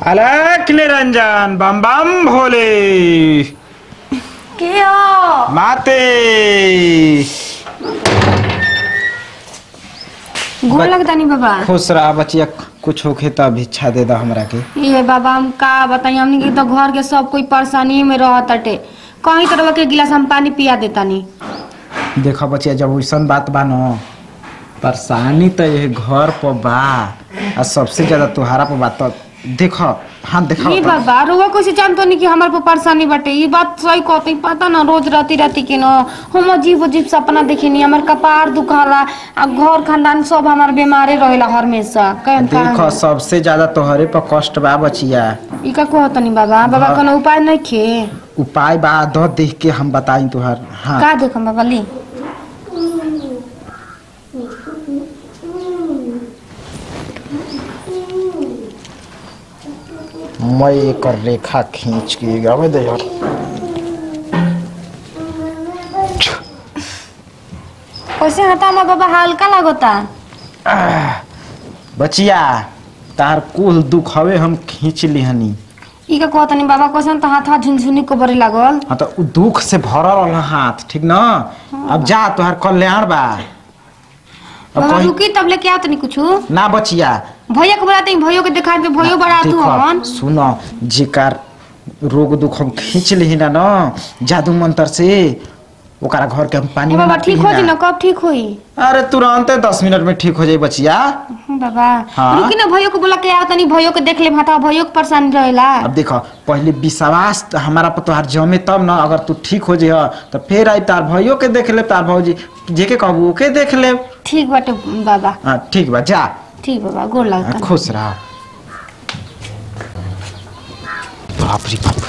अलग निरंजन बम बम भोले के हो माते गोर लगता नहीं बाबा खुश रहा बचिया कुछ होखे तो भिक्षा दे दा हमरा के ये बाबा हम का बताई हमनी के तो घर के सब कोई परेशानी में रहत अटे कहीं तरह के गिलास हम पानी पिया देता नहीं देखो बचिया जब वैसन बात बा न परेशानी तो ये घर पर बा आ सबसे ज्यादा तुहारा पर बा तो देखो हाँ देखो ये बाबा रोवा कैसे जानतो नहीं कि हमारे पर परेशानी बाटे ये बात सही कहते पता ना रोज राती राती के न हम अजीब अजीब सपना देखेनी हमार कपार दुखाला आ घर खानदान सब हमार बीमारे रहेला हमेशा कहीं देखो सबसे ज्यादा तोहरे पर कष्ट बा बचिया ई का कहत नहीं बाबा बाबा कोनो उपाय नहीं खे उपाय बा दो देख के हम बताई तुहार हाँ का देखम बाबा ली मैं एक रेखा खींच के गावे दे यार कैसे हता हमार बाबा हल्का लगता बचिया तार कुल दुख हवे हम खींच लिहनी ई का कहत नहीं बाबा कैसे तो हाथ हाथ झुनझुनी को बरे लागल हाँ तो उ दुख से भरल रहल हाथ ठीक ना अब जा तुहार कल्याण बा अब बाबा कहीं रुकी तब लेके आओ तनी कुछ ना बचिया भैया को बुलाते हैं भैया के दिखा दे भैया बड़ा तू हमन देखो सुनो जेकर रोग दुख हम खींच लिही ना ना जादू मंत्र से ओकरा घर के हम पानी ए बाबा में ठीक हो जी ना कब ठीक होई अरे तुरंत दस मिनट में ठीक हो जाई बचिया हम्म, बाबा हाँ। रुकी ना भैया को बुला के आओ तनी भैया को देख ले माता भैया को परेशान रहेला अब देखो पहले विश्वास त हमारा पर तोहार जमे तब ना अगर तू ठीक हो जाए तो फिर आई तार भाइयों के देख ले तार भौजी जेके कहबू ओके देख ले ठीक बाटे बाबा हाँ ठीक बा जा ठीक बाबा गोर हाँ, लगता खुश रहा बाप रे बाप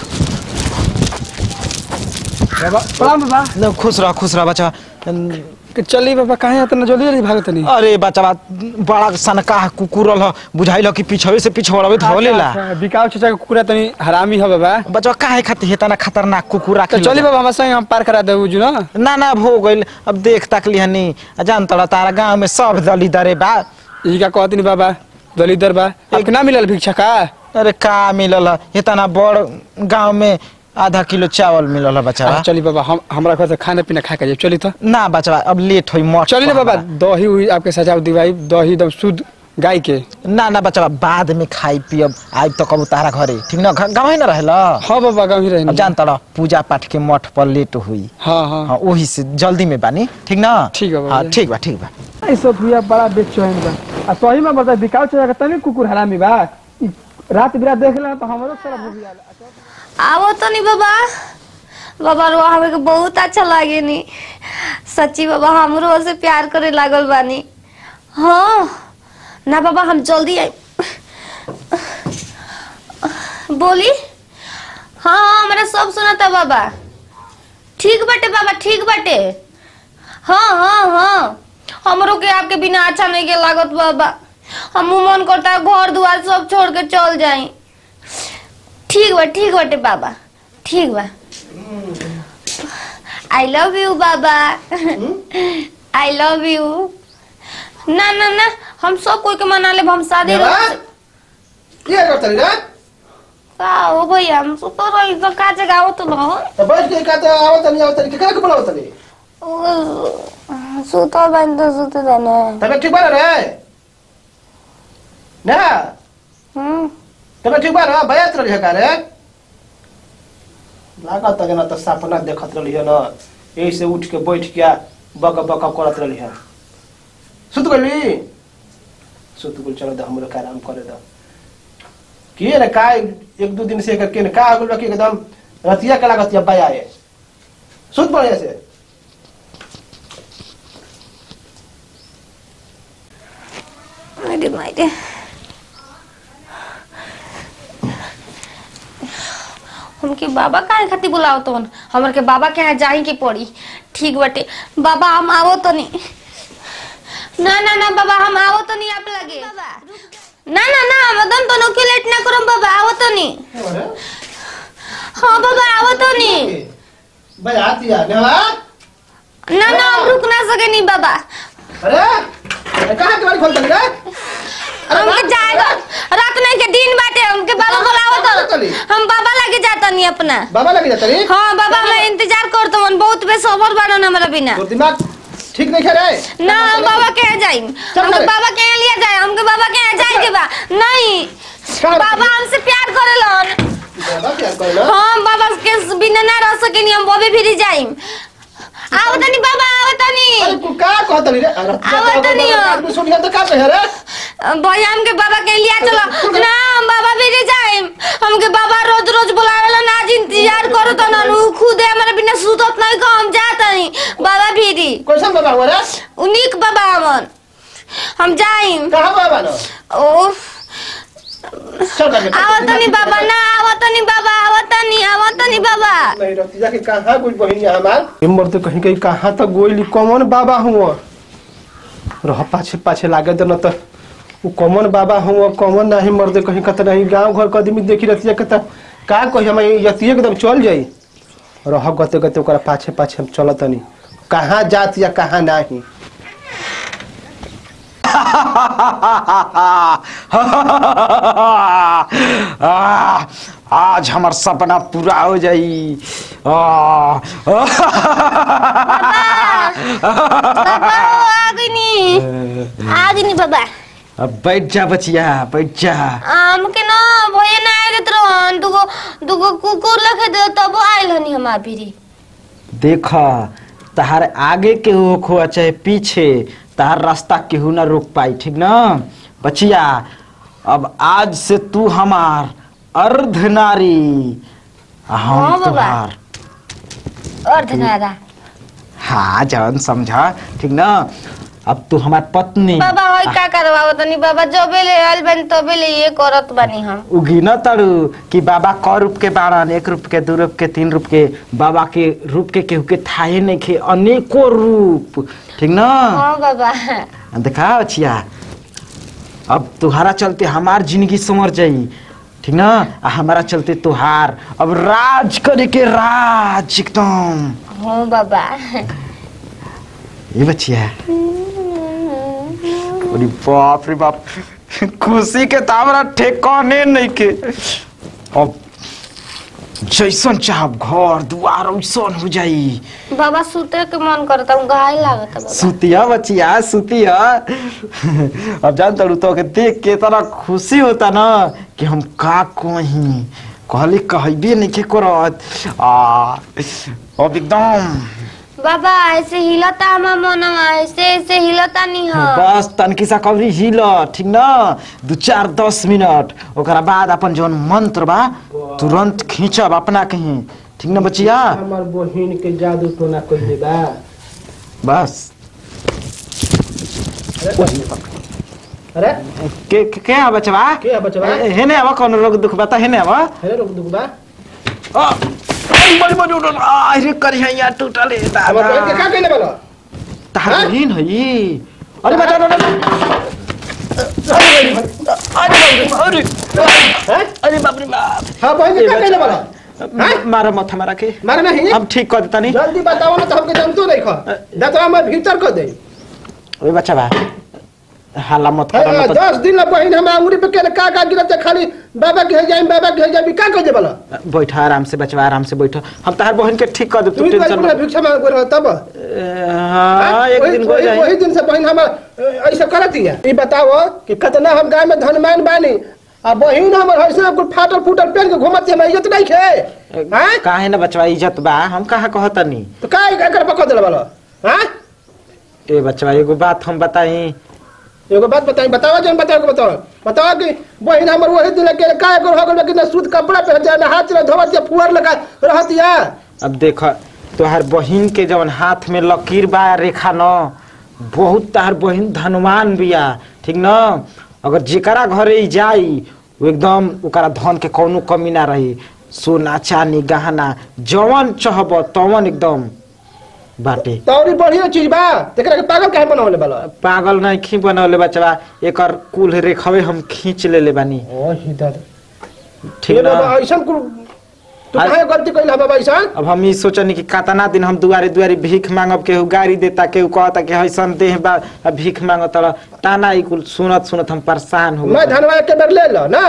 बाबा प्रणाम बाबा न, खुश रहा खुश रहा बच्चा न, कि चली बाबा कहाँ इतना जल्दी जल्दी भागत नहीं अरे बच्चा बा बड़ा सनका कुकुर रह बुझाइल ह कि पिछवे से पिछवाड़े धोलेला बिकाव चाचा के कुकुरा तनी हरामी है बाबा बच्चा काहे खातिर हेतना खतरनाक कुकुर तो राखी चली बाबा हमारे संग हम पार करा देबू जो ना ना ना अब हो गइल अब देख तक लिहनी जान तड़ा तारा गांव में सब दली दरे बा ई का कहत नहीं बाबा दलिदर बा एक ना मिलल भिक्षा का अरे का मिलल ह? इतना बड़ गांव में आधा किलो चावल मिलल है बच्चा आ, चली बाबा हम हमरा घर से खाना पीना खा के जाए चली तो ना बच्चा अब लेट होई मठ चली ना पर बाबा बा। दही उही आपके सजाव दिवाई दही एकदम शुद्ध गाय के ना ना बच्चा बाद में खाई पियब आइब तो कबू तारा घरे ठीक ना गाँव न रहेला हाँ बाबा गाँव ही अब रहे जान तड़ा पूजा पाठ के मठ पर लेट हुई हाँ हाँ हाँ वही से जल्दी में बानी ठीक ना ठीक है बाबा। हाँ ठीक बा ठीक बा ई सब भैया बड़ा बेचैन बा आ सही में बता बिकाव चाचा के तनी कुकुर हरामी बा ई रात बिरात देख ले तो हमरो सारा भूख आवो तो नहीं बाबा बाबा रो हमें के बहुत अच्छा लागे नी सच्ची बाबा हमरो से प्यार करे लागल बानी हाँ ना बाबा हम जल्दी आई बोली हाँ हाँ हमरा सब सुनाता बाबा ठीक बाटे बाबा ठीक बाटे हाँ हाँ हाँ हमरो के आपके बिना अच्छा नहीं के लागत बाबा हम मन करता है घर दुआर सब छोड़ के चल जाई ठीक बा ठीक बाटे बाबा ठीक बा आई लव यू बाबा आई लव यू ना ना ना हम सब कोई के मना ले हम शादी क्या करता रे का हो भैया हम सुतो रही तो का जगह आओ तो न तो बैठ के कहते आवत नहीं आवत नहीं केकरा के बोलावत नहीं सुतो बन तो सुतो जाने तबे ठीक बा रे ना हम्म तबे ठीक बा रे बयात रही का रे लागत है ना तो सपना देखत रही है ना यही से उठ के बैठ के बक बक करत रही है सुत गली सुत गुल चलो दे हमरो का आराम करे दो की रे का एक दो दिन से करके ने का हो गल बा कि एकदम रतिया के लागत या बया है सुत बढ़िया से अरे मायरे हमके बाबा काहे खातिर बुलाओ तो हमर के बाबा के यहाँ जाही के पड़ी ठीक बाटे बाबा हम आवो तो नहीं ना ना ना बाबा हम आवो तो नहीं आप लगे ना ना ना हम एकदम तो नोके लेट ना करो बाबा आवो तो नहीं हाँ बाबा आवो तो नहीं बयात या नेवा ना ना हम रुक ना सके नहीं बाबा अरे अरे कहाँ के बारी खोल चली रे हमके जाए दो रात नहीं के दिन बाटे हमके बाबा बोलावत कहाँ चली? हम बाबा लगे जाता नहीं अपना बाबा लगे जाता रे हाँ बाबा मैं इंतजार करता हूँ बहुत बेसबर बना हमारा बिना तोर दिमाग ठीक नहीं करे ना हम बाबा के यहाँ जाइम हमके रे। बाबा के यहाँ लिया जाए हमके बाबा के यहाँ जाए के बा नहीं कहाँ बाबा हमसे प्यार करेलन बाबा प्यार करे ना हम बाबा के बिना ना रह सकेनी हम बॉबी फिरी जाइम आओ तनी बाबा आओ तनी अरे तू का कहत रे अरे आवाज तो नहीं हो। आदमी सुन गया तो का कहे रे भैया हमके बाबा के लिया चलो ना हम बाबा फिरी जाइम हमके बाबा रोज रोज बुलावेलन आज इंतजार करो तो ना उ खुद हमारे बिना सुतत नहीं को हम जात नहीं बाबा फिरी कैसन बाबा हुआ रे उनिक बाबा हमन हम जाइम कहाँ बाबा ना ओ चल करके आवतनी बाबा ना आवतनी बाबा आवतनी आवतनी बाबा नहीं रहती जाके कहाँ कुछ बहिनी हमार हिम्मत तो कहीं कहीं कहाँ तक गोइली कौन बाबा हुआ रह पाछे पाछे लागे तो न तो उ कौन बाबा हुआ कौन नहीं मर्द कहीं कत नहीं गांव घर के आदमी देखी रहती के त का कही हम यतिये एकदम चल जाई रह गते गते ओकरा पाछे पाछे हम चलत नहीं कहाँ जात या कहाँ नहीं आ, आज हमार सपना पूरा हो जाई आ, बाबा आगनी आगनी बाबा अब बैठ जा बचिया बैठ जा हमके ना भैया ना आगे तरहन दुगो दुगो कुकुर लखे दे तब आइल हनी हमार फिरी देख तहार आगे केहू खो चाहे पीछे तहार रास्ता केहू ना रोक पाई ठीक ना बचिया अब आज से तू हमार अर्धनारी आ हम हाँ, बाबा। तुहार अर्धनारा हाँ जवन समझा ठीक ना अब तू हमार पत्नी बाबा होय का करवाओ तनी बाबा जबे ले आइल बनी तबे ले ये करत बानी हम उगी न तड़ू कि बाबा क रूप के बारन एक रूप के दू रूप के तीन रूप के बाबा के रूप के केहू के थाहे नहीं खे अनेको रूप ठीक ना हाँ बाबा देखा छिया अब तुहारा चलते हमार जिंदगी संवर जाई ठीक ना आ हमारा चलते तुहार अब राज करे के राज एकदम हाँ बाबा ये बचिया अरे बाप रे बाप खुशी के तो हमारा ठेकाने नहीं के अब जैसन चाहब घर दुआर वैसन हो जाई बाबा सुते के मन करता हूँ घायल लागत बाबा सुतिया बचिया सुतिया अब जान तड़ू तो के देख के इतना खुशी होता ना कि हम का कहीं कहली कहबे नहीं के करत आ अब एकदम बाबा ऐसे हिलता हमार मनवा ऐसे ऐसे हिलता नहीं हो बस तनकी सा कवरी हिल ठीक ना दू चार दस मिनट ओकरा बाद अपन जौन मंत्र बा तुरंत खींचब अपना कहीं ठीक ना बचिया हमार बहिन के जादू टोना कइले बा बस अरे के के, के आ बचवा के आ बचवा? ए, हेने आवा कौन रोग दुख बता हेने आवा अरे रुक दुख बा आ, आई, बड़ी बड़ी उड़ल आ रे करिया यार टूटल है हमार बहिन के दादा का कइले बालो तार हाँ? बहिन है अरे बचा अरे अरे हैं अरे बाप रे बाप हां बहिन के का कइले बालो हैं मारा मथा मारा के मारे नहीं अब ठीक कर देता नहीं जल्दी बताओ ना तो हमके जानतो नहीं खा दतवा में भीतर कर दे ओए बच्चा बा हाला मत है, कर मत दस दिन ला बहिन हम अंगुरी पे के का का गिरत है, खाली बाबा के जाई बाबा के जाई का कह दे बालो बैठा आराम से बचवा आराम से बैठो हम तार बहन के ठीक कर दे तू तू तो टेंशन पूरा मत भिक्षा मांग रहा तब हां एक वही- दिन हो वही- जाए वही दिन से बहन हम ऐसा करत है ई बताओ कि कितना हम गाय में धनमान बानी आ बहिन हमर ऐसा कुल फाटल फूटल पहन के घुमत है मैं इज्जत नहीं खे हैं काहे ना बचवा इज्जत बा हम कहा कहतनी तो का एकर पकड़ देला बालो हैं ए बचवा एगो बात हम बताई एगो बात बताई बताओ जन बताओ के बताओ बताओ कि बहिन हमर वही दिन के का एकर हो गल कितना सूत कपड़ा पहन जाए हाथ चला धोवत या फुआर लगा रहत या अब देख तोहार बहिन के जवन हाथ में लकीर बा रेखा न बहुत तार बहिन धनवान बिया ठीक न अगर जेकरा घरे ई जाई वो एकदम ओकरा धन के कौनो कमी ना रही सोना चांदी गहना जवन चहब तवन एकदम बाटे तौरी बढ़िया चीज बा तेकरा के पागल काहे बनावले बालो पागल नहीं खी बनौले बचवा एकर कुल रेखवे हम खींच लेले बानी ओ हिदर ठीक ये न बाबा ऐसा कुल तू आज- काहे गलती कइला बाबा ऐसा अब हम ई सोचनी कि कतना दिन हम दुआरे दुआरे भीख मांगब केहू गाड़ी देता केहू कहता कि ऐसन देह बा अब भीख मांगत ताना ई कुल सुनत सुनत हम परेशान हो मैं गए धनवा के बेर ले लो ना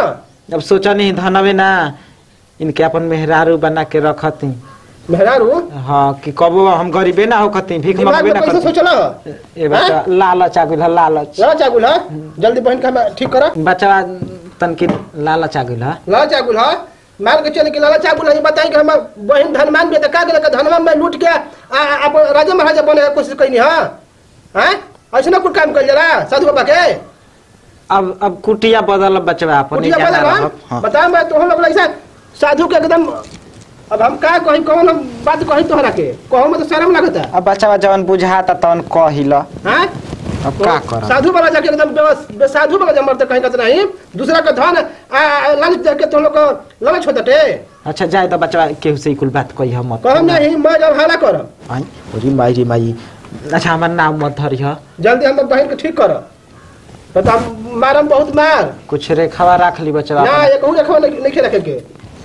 अब सोचा नहीं धनवे ना इनके अपन मेहरारू बना के रखती मेहरारू हाँ कि कबो हम गरीबे ना होखती भीख दिमाग मंगबे में ना कैसे करती सोचला हो ए बच्चा लालच आ गइल ह, लालच ला चागुल हा जल्दी बहन का ठीक करा बच्चा तनकी लालच आ गइल ह ला चागुल हा मान के चले कि लाला चागुल है बताई कि हम बहन धनमान भी का गेल धनवा में लूट के आ आ- आप राजा महाराजा बने के कोशिश कइनी हां हैं ऐसे ना कुछ काम कर जरा साधु बाबा के अब अब कुटिया बदल बचवा अपन कुटिया जाना बदल रहब। हाँ। बता मैं तो हम लोग ऐसा साधु के एकदम अब हम का कहीं कौन हम बात कहीं तोहरा के कहूं में तो शर्म लगता अब बच्चा जवन बुझाता तवन कहिल हैं अब का करब साधु वाला जाके एकदम बेवस- बेसाधु वाला जमर तो कहीं कहते नहीं दूसरा का धन आ- आ- लालच देके तुम लोग को लालच होता टे अच्छा जाए तो बच्चा केहू से कुल बात कही हम मत कहम नहीं मैं जब हाला करब आई री माई रे माई अच्छा हमार नाम मत धरिह जल्दी हम बहन के ठीक कर बता मारम बहुत मार कुछ रेखावा राख ली बच्चा ना एक हूं रखवा नहीं नहीं रखे के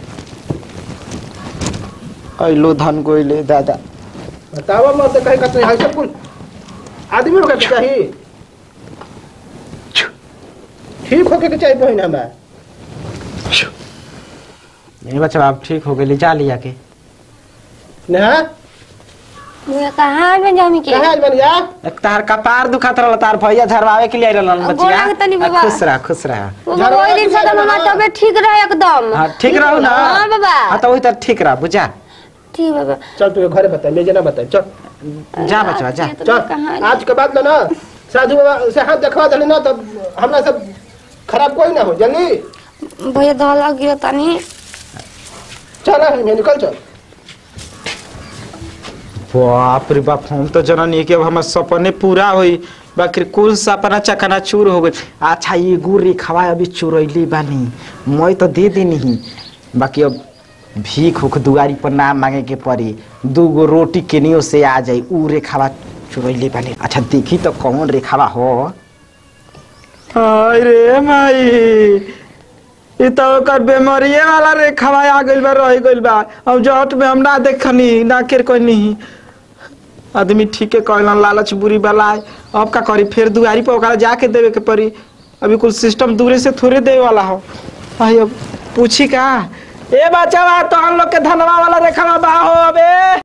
ऐलो धन गोइले दादा बतावा मत तो कहीं कहते नहीं सब कुल आदमी होके के चाहिए ठीक होके के चाहिए बहन हमार ये बच्चा अब ठीक हो गई जा लिया के नेहा मुझे कहाँ में जामी के कहाँ आज बनिया एक तार कपार दुखात रहल तार भैया झरवावे के लिए रहलन अब बचिया गोला के तनी आ, बाबा। खुश रह खुश रह वो झरवा वही दिन के से तो जाए हमार ना। तबीयत ठीक रहे एकदम हाँ ठीक रहू ना हाँ बाबा हाँ तो वही तर ठीक रह बुझा ठीक बाबा चल तू घरे बता ले जना बता चल जा बच्चा जा ये तो चल कहाँ आज के बाद ना साधु बाबा से हाथ देखवा देली ना तब हमरा सब खराब कोई ना हो जल्दी भैया धला गिरा तानी चल यहाँ निकल चल बाप रे बाप हम तो जननी के अब हमर सपने पूरा होई बाकी कुल सपना चकना चूर हो गई अच्छा ये गुड़ रेखावा अभी चुरैली बानी मैं तो दे देनी ही बाकी अब भीख उख दुआरी पर ना मांगे के पड़ी दू गो रोटी केनियो से आ जाई ऊ रेखावा चुरैली बानी अच्छा देखी तो कौन रेखावा हो हाय रे माई ई तो ओकर बेमारिये वाला रेखावा आ गइल बा रह गइल बा अब जट में हम ना देखनी ना केर कोई नहीं आदमी ठीके कहलन लालच बुरी वाला है। अब का करी फिर दुआरी पर ओकरा जाके देवे के पड़ी अभी कुल सिस्टम दूरे से थोड़े देवे वाला हो आई अब पूछी का ए बच्चा बा तो हम लोग के धनवा वाला रेखावा बा हो अबे